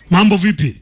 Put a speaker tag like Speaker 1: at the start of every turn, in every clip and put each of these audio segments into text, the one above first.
Speaker 1: Mambo vipi?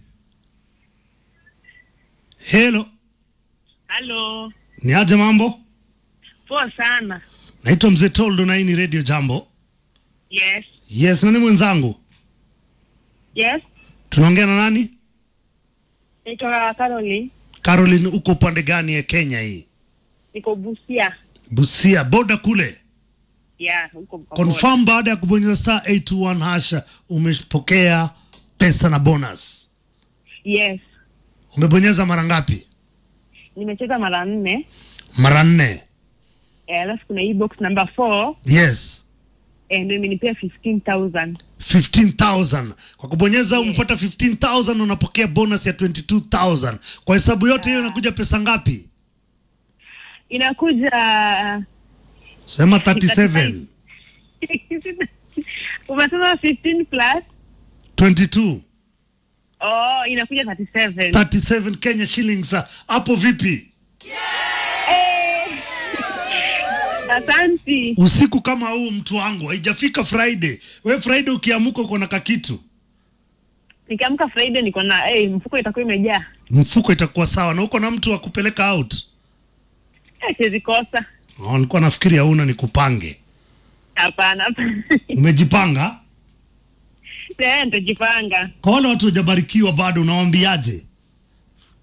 Speaker 1: Hello,
Speaker 2: Halo,
Speaker 1: ni aje mambo?
Speaker 2: poa sana.
Speaker 1: Naitwa Mzee Toldo na hii ni Radio Jambo.
Speaker 2: Yes,
Speaker 1: Yes, nani mwenzangu?
Speaker 2: yes.
Speaker 1: Tunaongea na nani?
Speaker 2: Naitwa Caroline,
Speaker 1: Caroline, uko upande gani ya Kenya hii?
Speaker 2: niko Busia.
Speaker 1: Busia, boda kule.
Speaker 2: Yeah, huko Mkobola.
Speaker 1: Confirm baada ya kubonyeza saa 821 hasha umepokea pesa na bonus.
Speaker 2: Yes,
Speaker 1: Umebonyeza mara ngapi?
Speaker 2: nimecheza mara nne.
Speaker 1: Mara nne.
Speaker 2: Eh, Alafu kuna hii box number 4
Speaker 1: Yes.
Speaker 2: eh, ndio imenipea 15000
Speaker 1: 15000 kwa kubonyeza umepata 15000 unapokea bonus ya 22000 kwa hesabu yote hiyo inakuja pesa ngapi
Speaker 2: inakuja
Speaker 1: sema 37
Speaker 2: umesema 15 plus
Speaker 1: 22
Speaker 2: oh, inakuja 37
Speaker 1: 37 Kenya shillings ah, hapo vipi
Speaker 2: Eh. Asanti.
Speaker 1: usiku kama huu mtu wangu haijafika Friday we Friday ukiamuka uko na kakitu
Speaker 2: Nikiamka Friday niko na eh, mfuko itakuwa imejaa.
Speaker 1: mfuko itakuwa sawa na uko na mtu wa kupeleka out
Speaker 2: Eh, siwezi kosa.
Speaker 1: oh, nilikuwa nafikiri hauna nikupange
Speaker 2: Hapana. hapana.
Speaker 1: umejipanga
Speaker 2: Eh, nitajipanga.
Speaker 1: kwa wale watu wajabarikiwa bado unawaambiaje